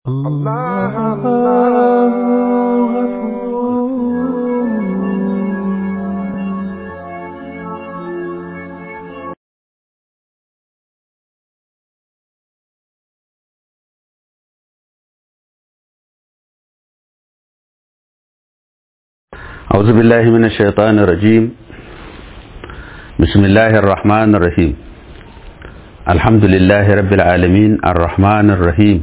الله الله أعوذ بالله من الشيطان الرجيم بسم الله الرحمن الرحيم الحمد لله رب العالمين الرحمن الرحيم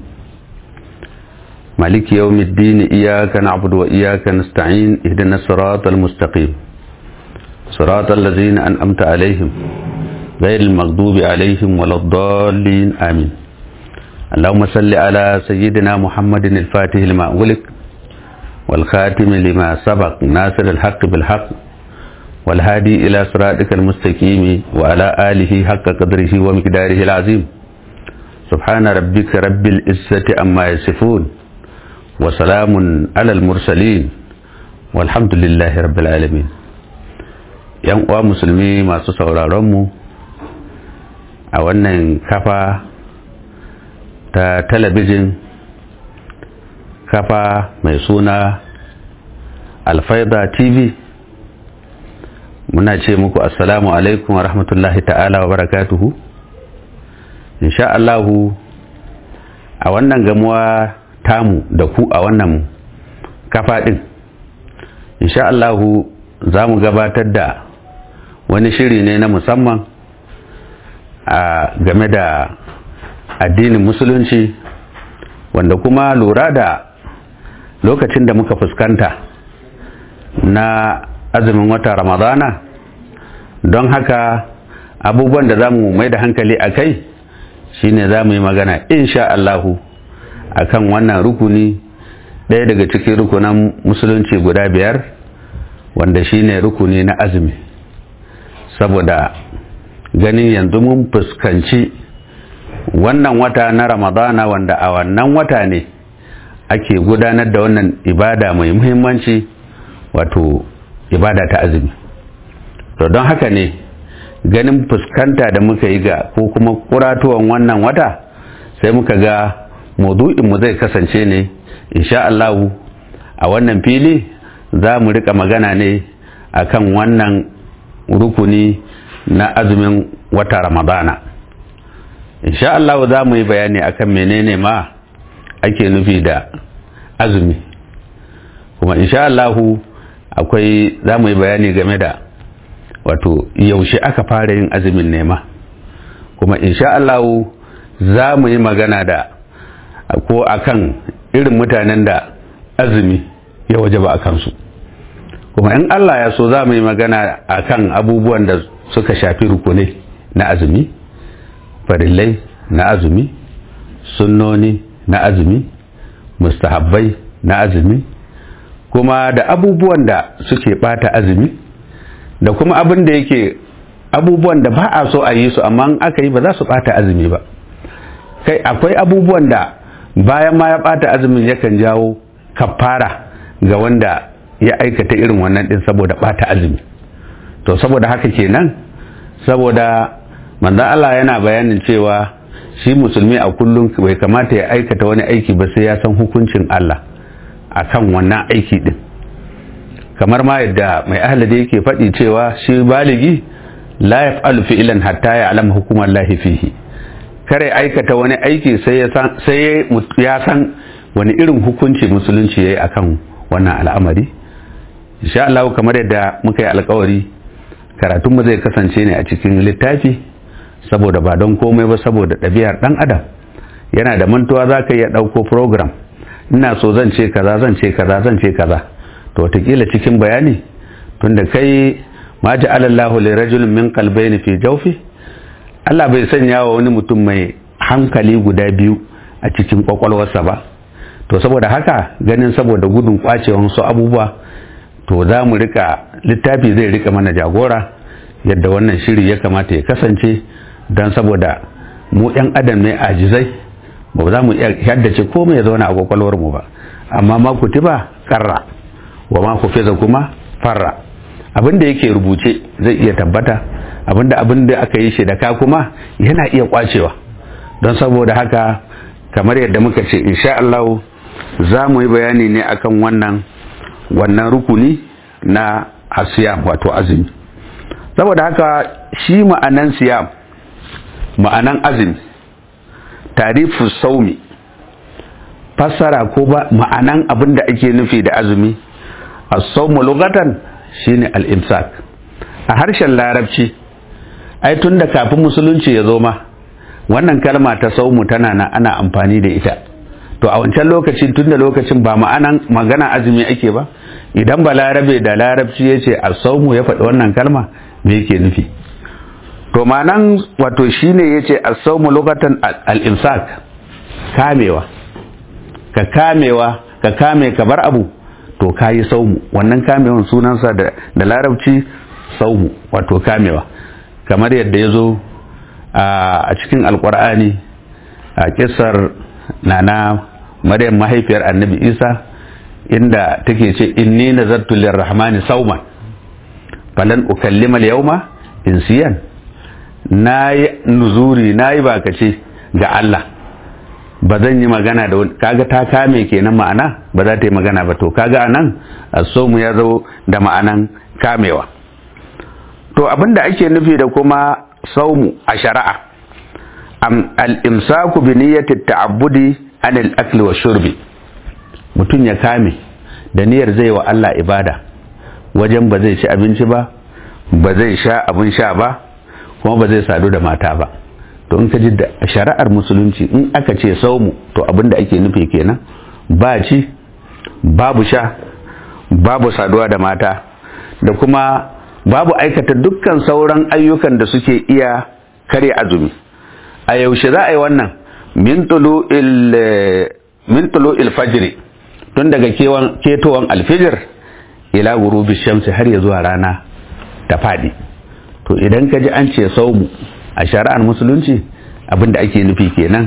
مالك يوم الدين إياك نعبد وإياك نستعين اهدنا الصراط المستقيم صراط الذين أنأمت عليهم غير المغضوب عليهم ولا الضالين آمين اللهم صل على سيدنا محمد الفاتح لما أغلق والخاتم لما سبق ناصر الحق بالحق والهادي إلى صراطك المستقيم وعلى آله حق قدره ومقداره العظيم سبحان ربك رب العزة أما يصفون وسلام على المرسلين والحمد لله رب العالمين yan uwa musulmi masu sauraronmu a wannan kafa ta talabijin kafa mai suna alfaida tv muna ce muku assalamu alaikum wa rahmatullahi ta'ala wa barakatuhu insha Allahu a wannan gamuwa tamu da ku a wannan kafa din insha Allahu za mu gabatar da wani shiri ne na musamman a game da addinin musulunci wanda kuma lura da lokacin da muka fuskanta na azumin wata ramadana don haka abubuwan da za mu mai da hankali a kai shine za mu yi magana insha Allahu a kan wannan rukuni ɗaya daga cikin rukunan musulunci guda biyar wanda shine rukuni na azumi saboda ganin yanzu mun fuskanci wannan wata na ramadana wanda a wannan wata ne ake gudanar da wannan ibada mai muhimmanci wato ibada ta azumi to don haka ne ganin fuskanta da muka yi ga ko kuma kuratuwan wannan wata sai muka ga mu zai kasance ne insha Allah a wannan fili za mu rika magana ne akan wannan rukuni na azumin wata ramadana insha Allah za mu yi bayani akan menene ma ake nufi da azumi kuma insha Allahu akwai za mu yi bayani game da wato yaushe aka fara yin azumin nema kuma insha Allahu za mu yi magana da ko akan irin mutanen da azumi ya waje ba a kansu kuma in Allah ya so za mu yi magana akan abubuwan da suka shafi rukunai na azumi farillai na azumi sunnoni na azumi mustahabbai na azumi kuma da abubuwan da suke bata azumi da kuma abin da yake abubuwan da ba a so a yi su amma aka yi ba za su bata azumi ba kai akwai abubuwan da bayan ma ya bata azumin yakan jawo kafara ga wanda ya aikata irin wannan din saboda bata azumi to saboda haka kenan saboda manzon Allah yana bayanin cewa shi musulmi a kullum bai kamata ya aikata wani aiki ba sai ya san hukuncin Allah akan wannan aiki din kamar ma yadda mai ahladi yake faɗi cewa shi baligi la yaf'alu fi'lan hatta ya'lam hukumar lahi fihi kare aikata wani aiki sai ya san sai ya san wani irin hukunci musulunci yayi akan wannan al'amari insha Allah kamar yadda muka yi alƙawari karatunmu zai kasance ne a cikin littafi saboda ba don komai ba saboda ɗabi'ar ɗan adam yana da mantuwa za ka iya ɗauko program ina so zan ce kaza zan ce kaza zan ce kaza to wataƙila cikin bayani tunda kai ma ji alallahu li rajulin min qalbayni fi jawfi Allah bai sanya wa wani mutum mai hankali guda biyu a cikin kwakwalwarsa ba to saboda haka ganin saboda gudun kwacewan su abubuwa to za mu rika littafi zai rika mana jagora yadda wannan shiri ya kamata ya kasance don saboda mu 'yan adam ne ajizai ba za mu iya haddace komai ya zauna a kwakwalwar mu ba amma ma kutiba karra wa ma kufiza kuma farra abin da yake rubuce zai iya tabbata abin da abin da aka yi shi da ka kuma yana iya kwacewa don saboda haka kamar yadda muka ce insha Allah za mu yi bayani ne akan wannan wannan rukuni na asiyam wato azumi saboda haka shi ma'anan siyam ma'anan azumi tarifu saumi fassara ko ba ma'anan abin da ake nufi da azumi as-sawmu lughatan shine al-imsak a harshen larabci ai tun da kafin musulunci ya zo ma wannan kalma ta saumu tana na ana amfani da ita to a wancan lokacin tun da lokacin ba ma'anan magana azumi ake ba idan ba larabe da larabci ya ce a saumu ya faɗi wannan kalma me yake nufi to ma'anan wato shine ya ce a saumu lokatan al-imsak kamewa ka kamewa ka kame ka bar abu to ka yi saumu wannan kamewan sunansa da larabci saumu wato kamewa kamar yadda ya zo a cikin alkur'ani a kisar nana maryam mahaifiyar annabi isa inda take ce inni nazartu lirrahmani sauman falan ukallima al-yawma insiyan nayi nuzuri nayi bakace ga Allah ba zan yi magana da wani kaga ta kame kenan ma'ana ba za ta yi magana ba to kaga anan as-sawmu ya zo da ma'anan kamewa to abinda ake nufi da kuma saumu a shari'a al-imsaku bi niyyati ta'abbudi an al-akli wa shurbi mutum ya kame da niyyar zai wa Allah ibada wajen ba zai ci abinci ba ba zai sha abin sha ba kuma ba zai sadu da mata ba to in ka ji da shari'ar musulunci in aka ce saumu to abinda ake nufi kenan ba ci babu sha babu saduwa da mata da kuma babu aikata dukkan sauran ayyukan da suke iya kare azumi a yaushe za a yi wannan min tulu ilfajiri tun daga ketowan alfijir ila gurubi shamsi har ya zuwa rana ta faɗi to idan ka ji an ce saumu a shari'ar musulunci abinda ake nufi kenan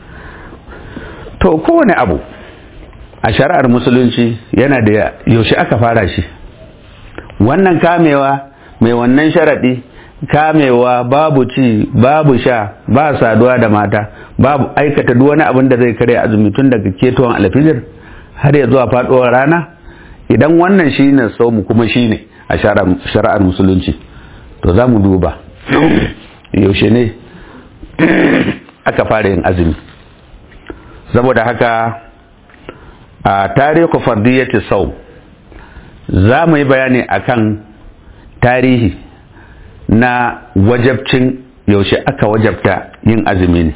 to kowane abu a shari'ar musulunci yana da yaushe aka fara shi wannan kamewa mai wannan sharaɗi kamewa babu ci babu sha ba saduwa da mata babu aikata duk wani abin da zai kare azumi tun daga ketowar alfijir har ya zuwa faɗuwar rana idan wannan shine saumu kuma shine a shari'ar musulunci to za mu duba yaushe ne aka fara yin azumi saboda haka a tarihi fardiyyati sau za mu yi bayani akan tarihi na wajabcin yaushe aka wajabta yin azumi ne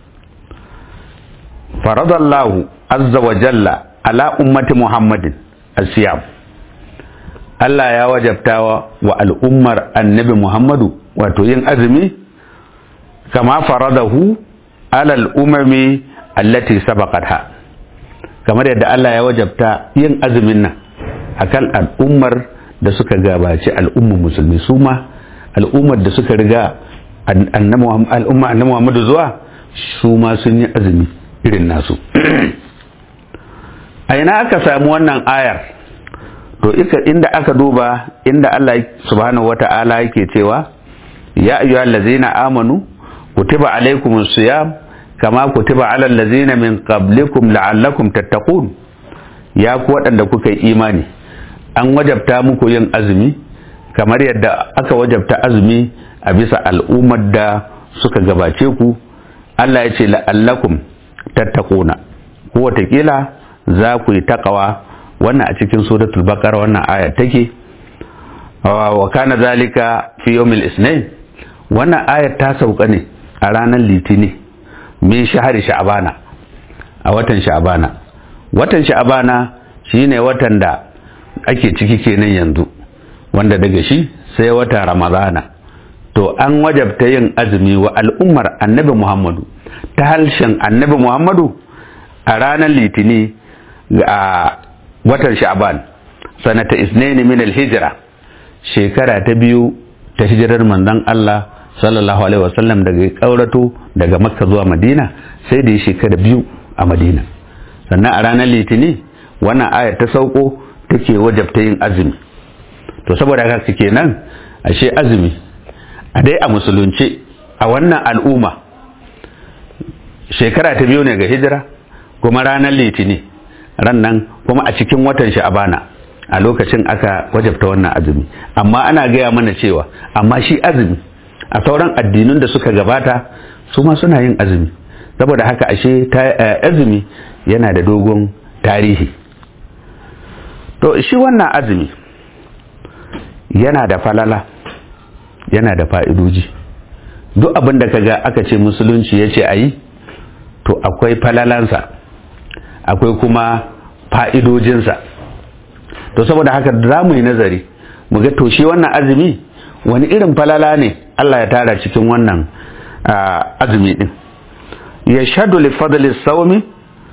faradallahu azza wa jalla ala ummati muhammadin asiyam Allah ya wajabta wa al'ummar annabi Muhammadu wato yin azumi kama faradahu ala al'umami allati sabaqatha kamar yadda Allah ya wajabta yin azumin nan akan al'ummar da suka gabaci al'ummar musulmi su ma al'ummar da suka riga al'umma annabi Muhammadu zuwa su ma sun yi azumi irin nasu a ina aka samu wannan ayar to inda aka duba inda Allah subhanahu wata'ala yake cewa ya ayyuhal ladzina amanu kutiba alaykumus siyam kama kutiba alal ladzina min qablikum la'allakum tattaqun ya ku waɗanda kuka yi imani an wajabta muku yin azumi kamar yadda aka wajabta azumi a bisa al'ummar da suka gabace ku Allah ya ce la'allakum tattaquna ko watakila za ku yi taqwa wannan a cikin suratul baqara wannan aya take wa kana zalika fi yawmil isnin wannan ayar ta sauka ne a ranar litini min shahari sha'bana a watan sha'bana watan sha'bana shine watan da ake ciki kenan yanzu wanda daga shi sai watan ramadana to an wajabta yin azumi wa al'ummar annabi muhammadu ta harshen annabi muhammadu a ranar litini a watan sha'ban sanata isnaini min al-hijra shekara ta biyu ta hijirar manzon Allah sallallahu alaihi wasallam daga kaurato daga makka zuwa madina sai da ya shekara biyu a madina sannan a ranar litini wannan ayar ta sauko take wajabta yin azumi to saboda haka kenan ashe azumi a dai a musulunci a wannan al'umma shekara ta biyu ne ga hijira kuma ranar litini ran nan kuma a cikin watan sha'abana a lokacin aka wajabta wannan azumi amma ana gaya mana cewa amma shi azumi a sauran addinun da suka gabata su ma suna yin azumi saboda haka ashe azumi yana da dogon tarihi to shi wannan azumi yana da falala yana da fa'idoji duk abin da kaga aka ce musulunci ya ce a yi to akwai falalansa akwai kuma fa'idojinsa to saboda haka za mu yi nazari mu ga to shi wannan azumi wani irin falala ne Allah ya tara cikin wannan azumi din ya shaɗu lifadali saumi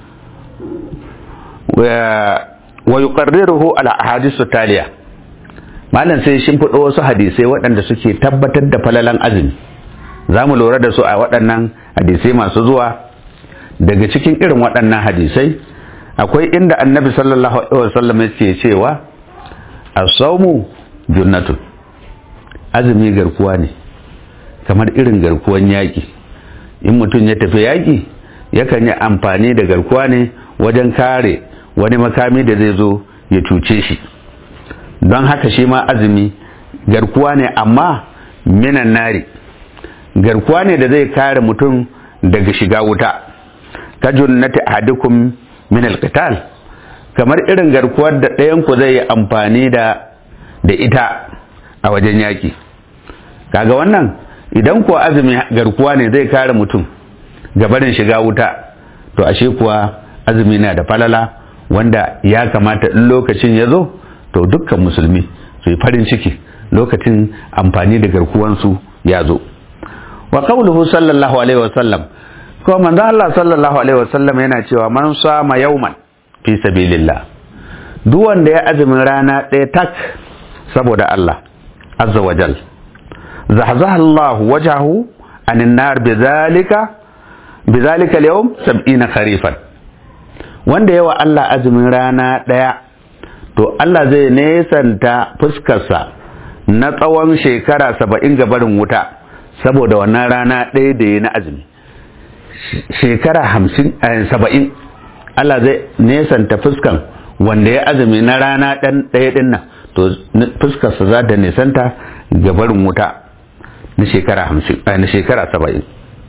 wa yuqarriruhu ala ahadisu taliya malam sai shin fudo wasu hadisai waɗanda suke tabbatar da falalan azumi za mu lura da su a waɗannan hadisai masu zuwa daga cikin irin waɗannan hadisai akwai inda annabi sallallahu alaihi wasallam yake cewa as-sawmu junnatun azumi garkuwa ne kamar irin garkuwan yaƙi in mutum ya tafi yaƙi yakan yi amfani da garkuwa ne wajen kare wani makami da zai zo ya cuce shi don haka shi ma azumi garkuwa ne amma minan nari garkuwa ne da zai kare mutum daga shiga wuta ka junnati ahadukum min alqital kamar irin garkuwar da ɗayan ku zai yi amfani da da ita a wajen yaki kaga wannan idan kuwa azumi garkuwa ne zai kare mutum gabarin shiga wuta to ashe kuwa azumi na da falala wanda ya kamata in lokacin ya zo to dukkan musulmi su yi farin ciki lokacin amfani da garkuwansu ya zo wa qawluhu sallallahu alaihi wasallam ko manzo Allah sallallahu alaihi wasallam yana cewa man sama yauman fi sabilillah duk wanda ya azumin rana ɗaya tak saboda Allah azza wa jal zahzaha Allah wajahu anin nar bidhalika bidhalika al-yawm 70 kharifan wanda yawa Allah azumin rana ɗaya to Allah zai nesanta fuskarsa na tsawon shekara saba'in ga barin wuta saboda wannan rana ɗaya da ya na azumi shekara hamsin saba'in Allah zai nesanta fuskan wanda ya azumi na rana ɗan ɗaya ɗin nan to fuskarsa za ta nesanta ga barin wuta na shekara hamsin na shekara saba'in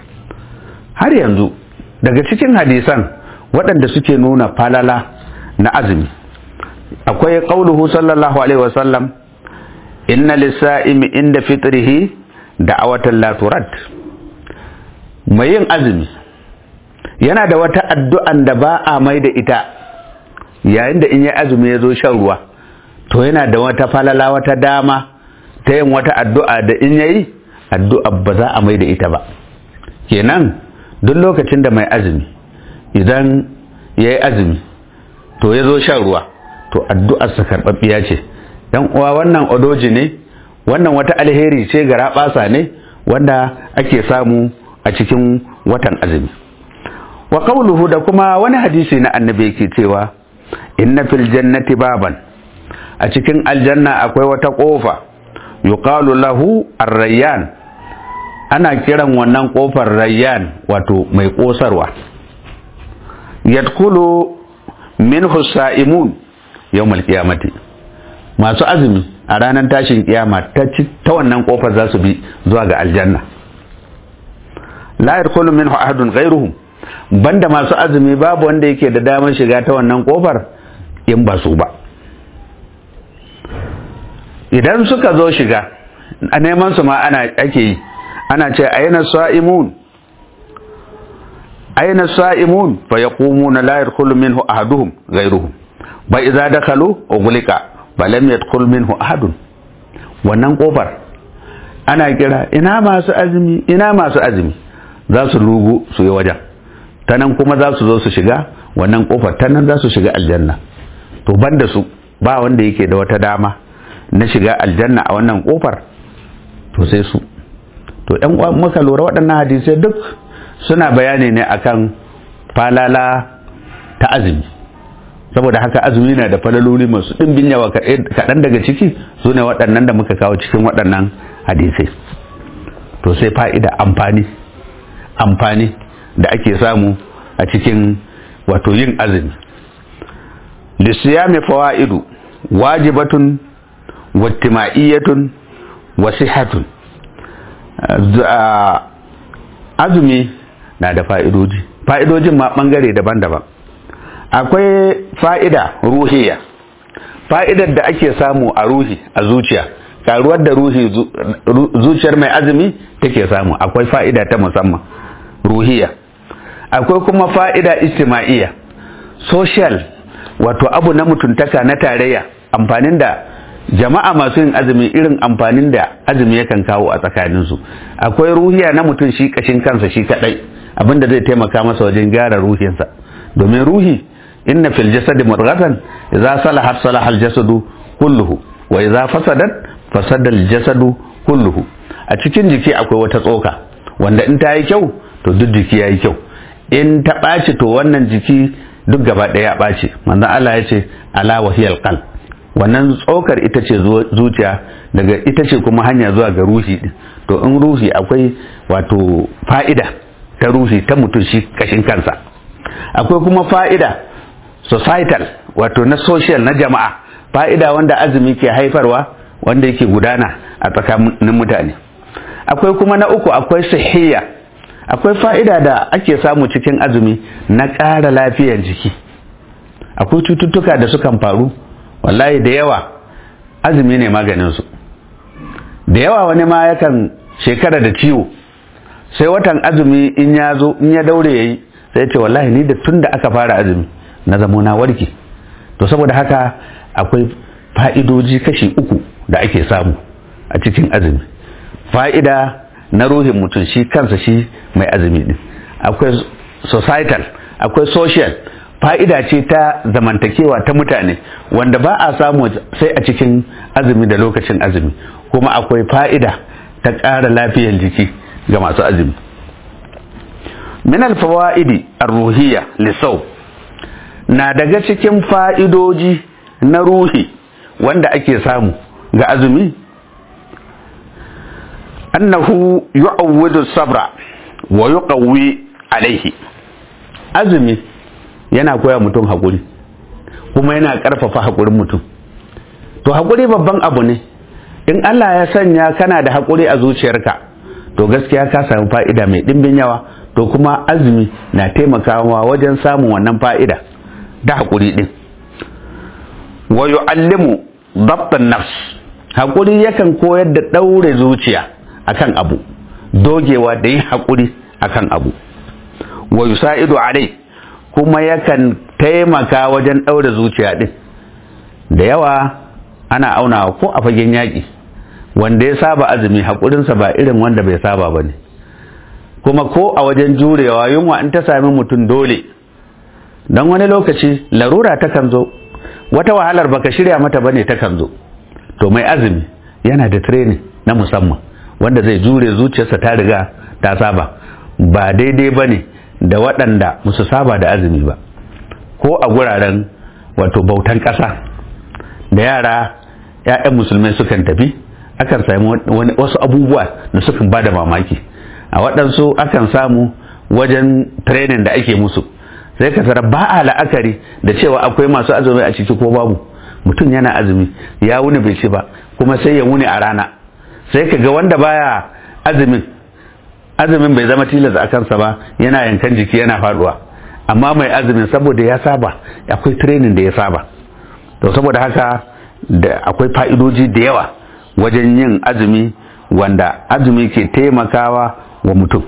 har yanzu daga cikin hadisan waɗanda suke nuna falala na azumi akwai qauluhu sallallahu alaihi wasallam inna lisa'imi inda fitrihi da'awatan la turad mai yin azumi yana da wata addu'an da ba a mai da ita yayin da in yi azumi ya zo shan ruwa to yana da wata falala wata dama ta yin wata addu'a da in yayi addu'a ba za a mai da ita ba kenan duk lokacin da mai azumi idan ya yi azumi to ya zo shan ruwa to addu'arsa karɓaɓɓiya ce dan uwa wannan odoji ne wannan wata alheri ce ga raɓasa ne wanda ake samu a cikin watan azumi wa qawluhu da kuma wani hadisi na annabi yake cewa inna fil jannati baban a cikin aljanna akwai wata kofa yuqalu lahu ar-rayyan ana kiran wannan kofar rayyan wato mai kosarwa yadkhulu minhu sa'imun yawmal qiyamati masu azumi a ranar tashin kiyama ta ta wannan kofar za su bi zuwa ga aljanna la yadkhulu minhu ahadun ghayruhum banda masu azumi babu wanda yake da damar shiga ta wannan kofar in ba su ba idan suka zo shiga a neman su ma ana ake yi ana ce aina sa'imun aina sa'imun fa yaqumuna la yadkhulu minhu ahaduhum ghayruhum ba idza dakhalu ughliqa ba lam yadkhul minhu ahadun wannan kofar ana kira ina masu azumi ina masu azumi za su rugu su yi wajen ta nan kuma za su zo su shiga wannan kofar ta nan za su shiga aljanna to banda su ba wanda yake da wata dama na shiga aljanna a wannan kofar to sai su to yan muka lura waɗannan hadisai duk suna bayani ne akan falala ta azumi saboda haka azumi na da falaloli masu ɗimbin yawa kaɗan daga ciki su ne waɗannan da muka kawo cikin waɗannan hadisai to sai fa'ida amfani amfani da ake samu a cikin wato yin azumi lissiyami fawa'idu wajibatun wattima'iyyatun wasihatun azumi na da fa'idoji fa'idojin ma ɓangare daban-daban akwai fa'ida ruhiya fa'idar da ake samu a ruhi a zuciya karuwar da ruhi zuciyar mai azumi take samu akwai fa'ida ta musamman ruhiya akwai kuma fa'ida istima'iyya social wato abu na mutuntaka na tarayya amfanin da jama'a masu yin azumi irin amfanin da azumi yakan kawo a tsakaninsu akwai ruhiya na mutum shi kashin kansa shi kadai abinda zai taimaka masa wajen gyara ruhinsa domin ruhi inna fil jasadi mudghatan idza salahat salaha al jasadu kulluhu wa idza fasadat fasada al jasadu kulluhu a cikin jiki akwai wata tsoka wanda in ta yi kyau to duk jiki yayi kyau in ta ɓaci to wannan jiki duk gaba ɗaya ya ɓaci manzon Allah ya ce ala wahiyal qalb wannan tsokar ita ce zuciya daga ita ce kuma hanya zuwa ga ruhi din to in ruhi akwai wato fa'ida ta ruhi ta mutum shi kashin kansa akwai kuma fa'ida societal wato na social na jama'a fa'ida wanda azumi ke haifarwa wanda yake gudana a tsakanin mutane akwai kuma na uku akwai sahiya akwai fa'ida da ake samu cikin azumi na ƙara lafiyar jiki akwai cututtuka da sukan faru wallahi da yawa azumi ne maganinsu da yawa wani ma yakan shekara da ciwo sai watan azumi in ya zo in ya daure ya yi sai ce wallahi ni da tun da aka fara azumi na zamo na warke to saboda haka akwai fa'idoji kashi uku da ake samu a cikin azumi fa'ida na ruhin mutum shi kansa shi mai azumi din akwai societal akwai social fa'ida ce ta zamantakewa ta mutane wanda ba a samu sai a cikin azumi da lokacin azumi kuma akwai fa'ida ta ƙara lafiyar jiki ga masu azumi min alfawa'idi ar-ruhiyya lisau na daga cikin fa'idoji na ruhi wanda ake samu ga azumi annahu yu'awwidu sabra wa yuqawwi alaihi azumi yana koya mutum haƙuri kuma yana ƙarfafa haƙurin mutum to haƙuri babban abu ne in Allah ya sanya kana da haƙuri a zuciyarka to gaskiya ka samu fa'ida mai ɗimbin yawa to kuma azumi na taimakawa wajen samun wannan fa'ida da haƙuri ɗin wa yu'allimu dabtan nafs haƙuri yakan koyar da ɗaure zuciya akan abu dogewa da yin haƙuri akan abu wa yusa'idu alai kuma yakan taimaka wajen ɗaure zuciya ɗin da yawa ana aunawa ko a fagen yaƙi wanda ya saba azumi haƙurinsa ba irin wanda bai saba ba ne kuma ko a wajen jurewa yunwa in ta sami mutum dole don wani lokaci larura takan zo wata wahalar baka shirya mata bane takan zo to mai azumi yana da training na musamman wanda zai jure zuciyarsa ta riga ta saba ba daidai bane da waɗanda musu saba da azumi ba ko a guraren wato bautan ƙasa da yara 'ya'yan musulmai sukan tafi akan sami wasu abubuwa da sukan ba da mamaki a waɗansu akan samu wajen training da ake musu sai ka tara ba a la'akari da cewa akwai masu azumi a ciki ko babu mutum yana azumi ya wuni bai ci ba kuma sai ya wuni a rana sai ka ga wanda baya azumin azumin bai zama tilas a kansa ba yana yankan jiki yana faduwa amma mai azumin saboda ya saba akwai training da ya saba to saboda haka da akwai fa'idoji da yawa wajen yin azumi wanda azumi ke taimakawa wa mutum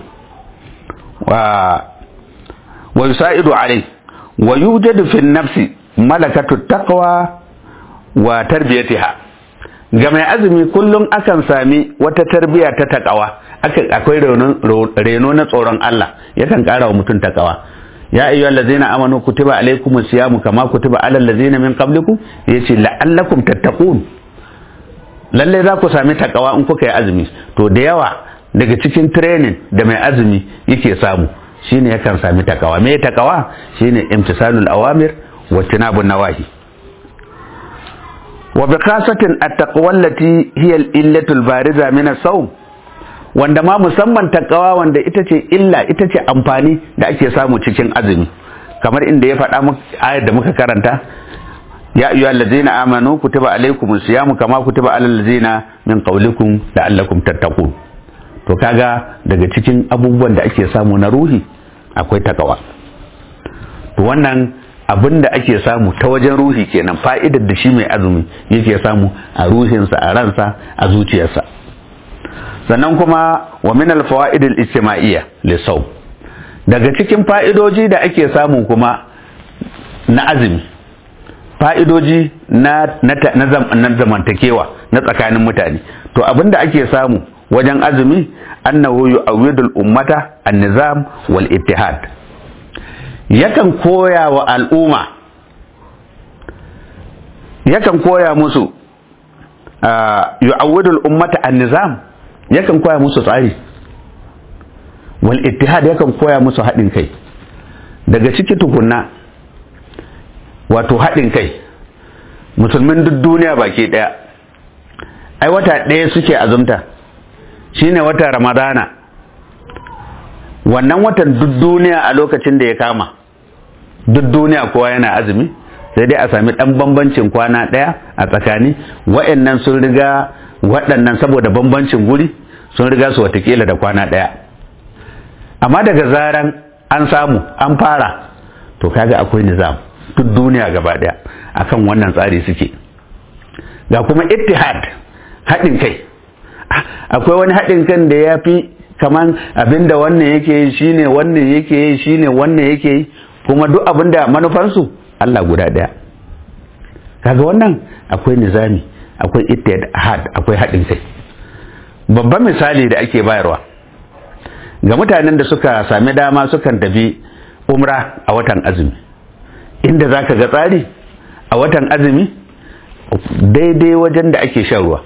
wa yusa'idu alai wa yujadu fi nafsi malakatu taqwa wa tarbiyatiha ga mai azumi kullum akan sami wata tarbiya ta takawa akwai reno na tsoron Allah yakan kara wa mutum takawa ya ayyu allazina amanu kutiba alaykumus siyamu kama kutiba alal ladzina min qablikum yace la'allakum tattaqun lalle za ku sami takawa in kuka yi azumi to da yawa daga cikin training da mai azumi yake samu shine yakan sami takawa me takawa shine imtisalul awamir wa tinabun nawahi wa bi khasatin at-taqwa allati hiya al-illatu al-bariza min as-sawm wanda ma musamman takawa wanda ita ce illa ita ce amfani da ake samu cikin azumi kamar inda ya faɗa ayar da muka karanta ya ayyuha allazina amanu kutiba alaykumus siyamu kama kutiba alal ladzina min qablikum la'allakum tattaqun to kaga daga cikin abubuwan da ake samu na ruhi akwai takawa to wannan abin da ake samu ta wajen ruhi kenan fa'idar da shi mai azumi yake samu a ruhinsa a ransa a zuciyarsa sannan kuma wa min alfawaid al-ijtima'iyya lisawm daga cikin fa'idoji da ake samu kuma na azumi fa'idoji na na zamantakewa na tsakanin mutane to abin da ake samu wajen azumi annahu yu'awwidul ummata an-nizam wal ittihad yakan koya wa al'umma yakan koya musu yu'awwidul ummata an-nizam yakan koya musu tsari wal ittihad yakan koya musu haɗin kai daga ciki tukunna wato haɗin kai musulmin duk duniya baki ɗaya ai wata ɗaya suke azumta shine wata ramadana wannan watan duk duniya a lokacin da ya kama duk duniya kowa yana azumi sai dai a sami ɗan bambancin kwana ɗaya a tsakani wa'annan sun riga waɗannan saboda bambancin guri sun riga su watakila da kwana ɗaya amma daga zaran an samu an fara to kaga akwai nizam duk duniya gaba ɗaya akan wannan tsari suke ga kuma ittihad haɗin kai akwai wani haɗin kan da ya fi kaman abinda wannan yake yi shine wannan yake yi shine wannan yake yi kuma duk abinda manufansu Allah guda ɗaya kaga wannan akwai nizami akwai ittihad akwai haɗin kai babban misali da ake bayarwa ga mutanen da suka sami dama sukan tafi umra a watan azumi inda za ka ga tsari a watan azumi daidai wajen da ake shan ruwa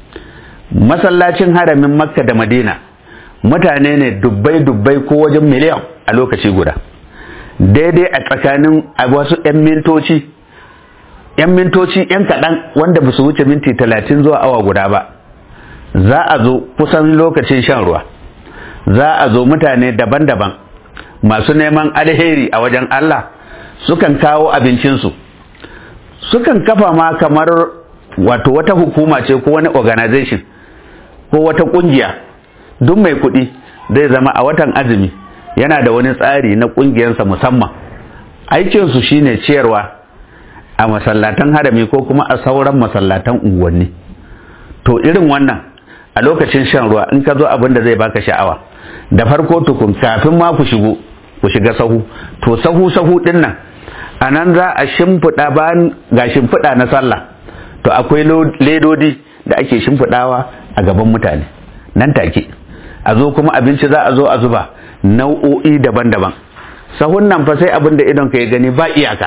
masallacin haramin makka da madina mutane ne dubbai-dubbai ko wajen miliyan a lokaci guda daidai a tsakanin wasu 'yan mintoci 'yan mintoci 'yan kaɗan wanda ba su wuce minti talatin zuwa awa guda ba za a zo kusan lokacin shan ruwa za a zo mutane daban-daban masu neman alheri a wajen Allah sukan kawo abincinsu sukan kafa ma kamar wato wata hukuma ce ko wani organization ko wata kungiya duk mai kuɗi zai zama a watan azumi yana da wani tsari na ƙungiyarsa musamman aikinsu shine ciyarwa a masallatan harami ko kuma a sauran masallatan unguwanni to irin wannan a lokacin shan ruwa in ka zo abin da zai baka sha'awa da farko tukun kafin ma ku shigo ku shiga sahu to sahu sahu din nan a nan za a shimfiɗa bayan ga shimfiɗa na sallah to akwai ledodi da ake shimfiɗawa a gaban mutane nan take a zo kuma abinci za a zo a zuba nau'o'i daban-daban sahun nan fa sai abin da idon ka ya gani ba iyaka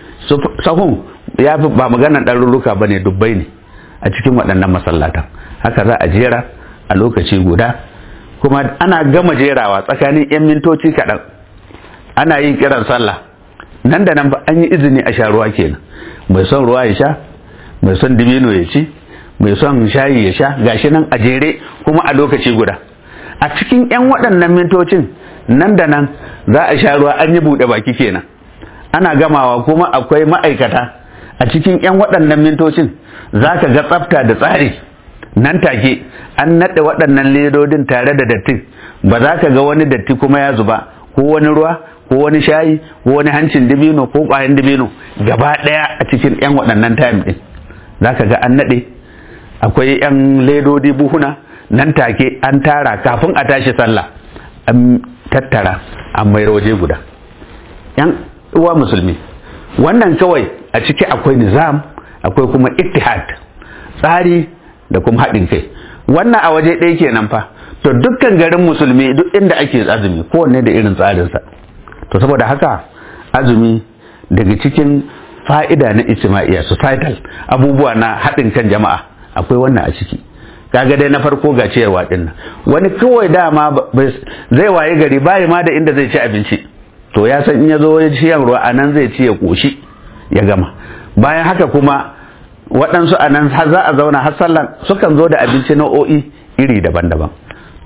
sahun ya fi ba maganar ɗarurruka ba ne dubbai ne a cikin waɗannan masallatan haka za a jera a lokaci guda kuma ana gama jerawa tsakanin 'yan mintoci kaɗan ana yin kiran sallah nan da nan ba an yi izini a sha ruwa kenan mai son ruwa ya sha mai son dibino ya ci mai son shayi ya sha gashi nan a jere kuma a lokaci guda a cikin 'yan waɗannan mintocin nan da nan za a sha ruwa an yi buɗe baki kenan ana gamawa kuma akwai ma'aikata a cikin 'yan waɗannan mintocin za ka ga tsafta da tsari nan take an naɗe waɗannan ledodin tare da dattin ba za ka ga wani datti kuma ya zuba ko wani ruwa ko wani shayi ko wani hancin dibino ko ƙwayan dibino gaba ɗaya a cikin 'yan waɗannan time ɗin za ka ga an naɗe akwai 'yan ledodi buhuna nan take an tara kafin a tashi sallah an tattara an mai waje guda 'yan uwa musulmi wannan kawai a ciki akwai nizam akwai kuma ittihad tsari da kuma haɗin kai wannan a waje ɗaya kenan fa to dukkan garin musulmi duk inda ake azumi kowanne da irin tsarinsa to saboda haka azumi daga cikin fa'ida na ijtima'iyya societal abubuwa na haɗin kan jama'a akwai wannan a ciki kaga dai na farko ga ciyarwa din nan wani kawai dama zai waye gari bayi ma da inda zai ci abinci to ya san in ya zo ya ci ruwa a nan zai ci ya koshi ya gama bayan haka kuma waɗansu a nan za a zauna har sallan sukan zo da abinci nau'o'i iri daban-daban to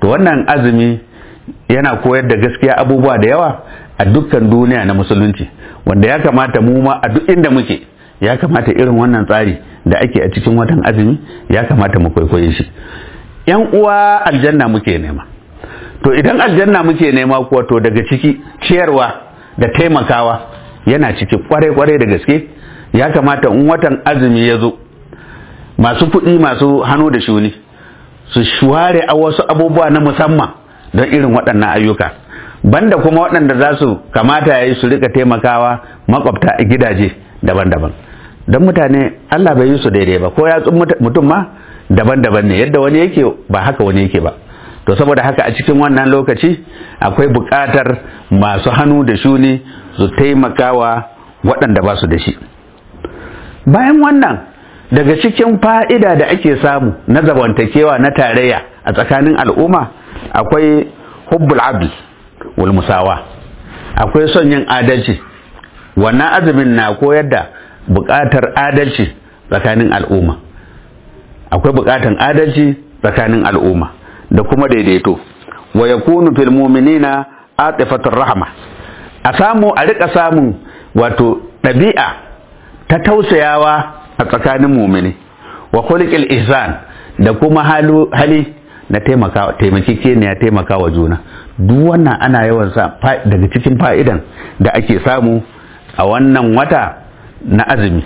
to wannan azumi yana koyar da gaskiya abubuwa da yawa a dukkan duniya na musulunci wanda ya kamata mu ma a duk inda muke ya kamata irin wannan tsari da ake a cikin watan azumi ya kamata mu kwaikwaye shi yan uwa aljanna muke nema to idan aljanna muke nema kuwa to daga ciki ciyarwa da taimakawa yana ciki kwarai-kwarai da gaske ya kamata in watan azumi ya zo masu kuɗi masu hannu da shuni su shuware a wasu abubuwa na musamman don irin waɗannan ayyuka banda kuma waɗanda za su kamata ya yi su rika taimakawa makwabta a gidaje daban-daban don mutane Allah bai yi su daidai ba ko yatsun mutum ma daban-daban ne yadda wani yake ba haka wani yake ba to saboda haka a cikin wannan lokaci akwai buƙatar masu hannu da shuni su taimakawa waɗanda ba su da shi bayan wannan daga cikin fa'ida da ake samu na zamantakewa na tarayya a tsakanin al'umma akwai hubbul abd wal musawa akwai son yin adalci wannan azumin na koyar da buƙatar adalci tsakanin al'umma akwai buƙatar adalci tsakanin al'umma da kuma daidaito wa yakunu fil mu'minina atifatur rahma a samu a rika samun wato ɗabi'a ta tausayawa a tsakanin mumini wa khuliqil ihsan da kuma hali na taimaka taimakekeniya taimaka wa juna duk wannan ana yawan sa daga cikin fa'idan da ake samu a wannan wata na azumi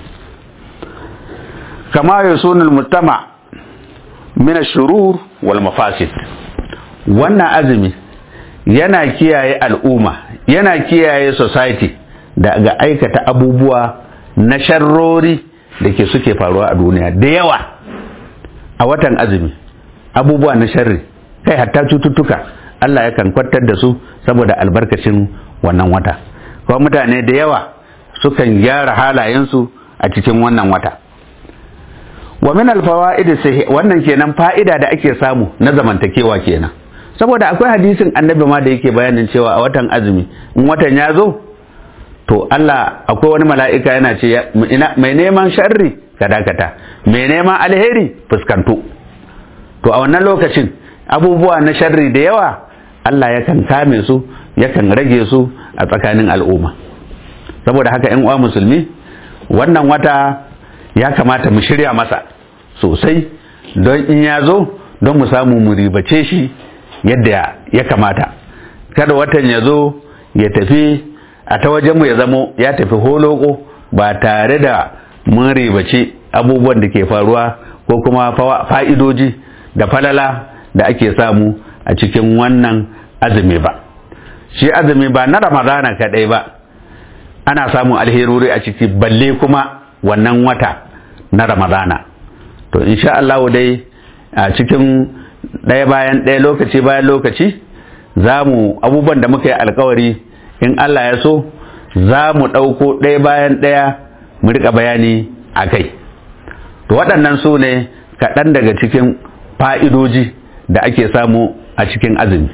kama yusunul mutama min ash-shurur wal mafasid wannan azumi yana kiyaye al'umma yana kiyaye society daga aikata abubuwa na sharrori da ke suke faruwa a duniya da yawa a watan azumi abubuwa na sharri kai hatta cututtuka Allah yakan kwantar da su saboda albarkacin wannan wata kuma mutane da yawa sukan gyara halayensu a cikin wannan wata wa min alfawaid wannan kenan fa'ida da ake samu na zamantakewa kenan saboda akwai hadisin annabi ma da yake bayanin cewa a watan azumi in watan ya zo to Allah akwai wani mala'ika yana ce mai neman sharri ka dakata mai neman alheri fuskanto to a wannan lokacin abubuwa na sharri da yawa Allah yakan kame su yakan rage su a tsakanin al'umma saboda haka ‘yan uwa musulmi wannan wata ya kamata mu shirya masa sosai don in ya zo don mu samu mu ribace shi yadda ya kamata kada watan ya zo ya tafi a ta wajenmu ya zamo ya tafi holoko ba tare da mun ribace abubuwan da ke faruwa ko kuma fa'idoji da falala da ake samu a cikin wannan azumi ba shi azumi ba na ramadana kaɗai ba ana samun alherori a ciki balle kuma wannan wata na ramadana to insha Allah dai a cikin ɗaya bayan ɗaya lokaci bayan lokaci za mu abubuwan da muka yi alkawari in Allah ya so za mu ɗauko ɗaya bayan ɗaya mu riƙa bayani a kai to waɗannan su ne kaɗan daga cikin fa'idoji da ake samu a cikin azumi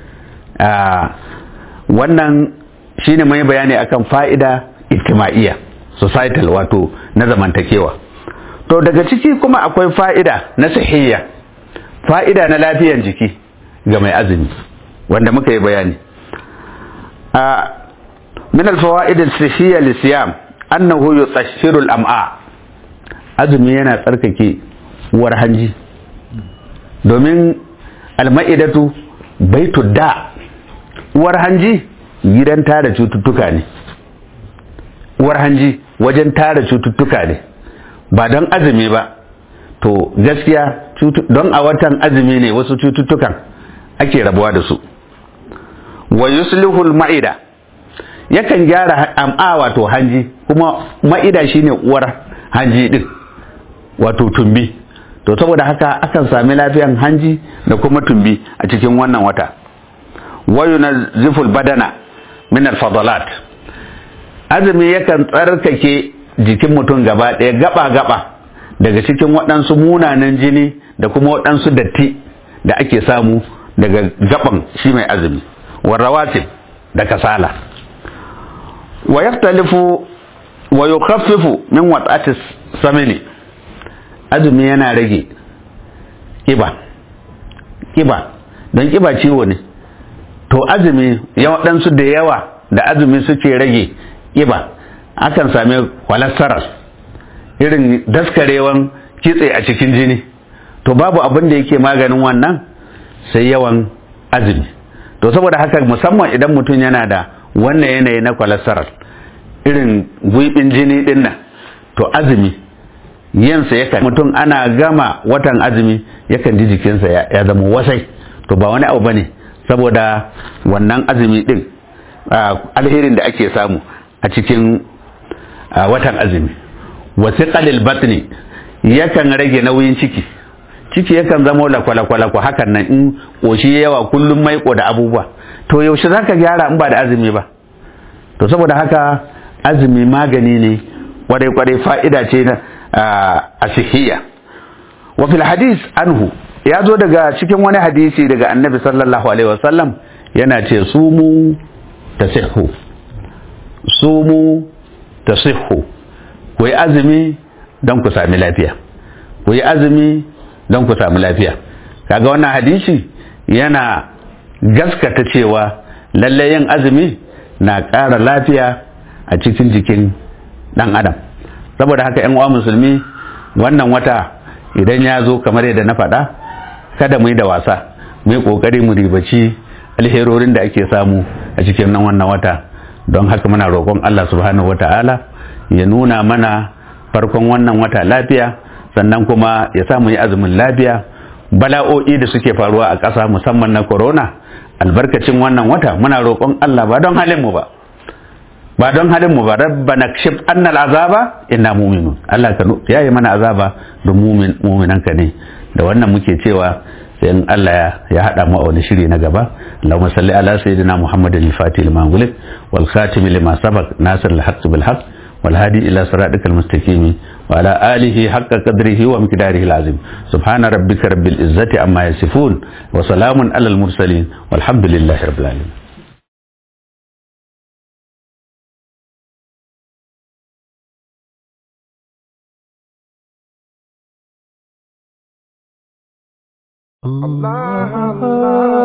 wannan shine mai bayani akan fa'ida ijtima'iyya societal wato na zamantakewa to daga ciki kuma akwai fa'ida na sahiyya fa'ida na lafiyan jiki ga mai azumi wanda muka yi bayani a min alfawaid as-sihhiyya lisiyam annahu yutahhiru al-am'a azumi yana tsarkake uwar hanji domin alma'idatu baitu da uwar hanji gidan tara cututtuka ne uwar hanji wajen tara cututtuka ne ba don azumi ba to gaskiya don a watan azumi ne wasu cututtukan ake rabuwa da su wa yuslihul ma'ida yakan gyara am'a wato hanji kuma ma'ida shine uwar hanji din wato tumbi to saboda haka akan sami lafiyan hanji da kuma tumbi a cikin wannan wata wa yunazziful badana min al-fadalat azumi yakan tsarkake jikin mutum gaba ɗaya gaba-gaba daga cikin waɗansu munanan jini da kuma waɗansu datti da ake samu daga gaban shi mai azumi warrawatib da kasala wa yaftalifu wa yukhaffifu min wat'ati samini azumi yana rage kiba kiba don kiba ciwo ne to azumi waɗansu da yawa da azumi suke rage kiba akan sami cholesterol irin daskarewan kitse a cikin jini to babu abin da yake maganin wannan sai yawan azumi to saboda haka musamman idan mutum yana da wannan yanayi na cholesterol irin gwiɓin jini ɗin nan to azumi yansa yakan mutum ana gama watan azumi yakan ji jikinsa ya zama wasai to ba wani abu bane saboda wannan azumi ɗin alherin da ake samu a cikin watan azumi wasiƙalil batni yakan rage nauyin ciki ciki yakan zama lakwalakwalakwa hakan nan in ƙoshi yawa kullum maiko da abubuwa to yaushe za ka gyara in ba da azumi ba to saboda haka azumi magani ne kwarai-kwarai fa'ida ce a sihiya wa fil hadis anhu ya zo daga cikin wani hadisi daga annabi sallallahu alaihi wasallam yana ce sumu tasihhu sumu tasihhu ku yi azumi don ku sami lafiya ku yi azumi don ku sami lafiya kaga wannan hadisi yana gaskata cewa lallai yin azumi na ƙara lafiya a cikin jikin ɗan adam saboda haka yan uwa musulmi wannan wata idan ya zo kamar yadda na faɗa kada mu yi da wasa mu yi ƙoƙari mu ribaci alherorin da ake samu a cikin nan wannan wata don haka muna roƙon Allah subhanahu wata'ala ya nuna mana farkon wannan wata lafiya sannan kuma ya sa mu yi azumin lafiya bala'o'i da suke faruwa a ƙasa musamman na corona albarkacin wannan wata muna roƙon Allah ba don halin mu ba ba don halin mu ba rabbana kshif anna azaba inna mu'minun Allah ka yayi mana azaba don mu'min mu'minan ka ne da wannan muke cewa sai in Allah ya hada mu a wani shiri na gaba Allahumma salli ala sayyidina Muhammadin al-Fatih lima gulik wal khatim lima sabaq nasir al-haqq bil haqq wal hadi ila siratikal mustaqim wa ala alihi haqqa qadrihi wa miqdarihi al-azim subhana rabbika rabbil izzati amma yasifun wa salamun alal mursalin walhamdulillahi rabbil alamin Allah Allah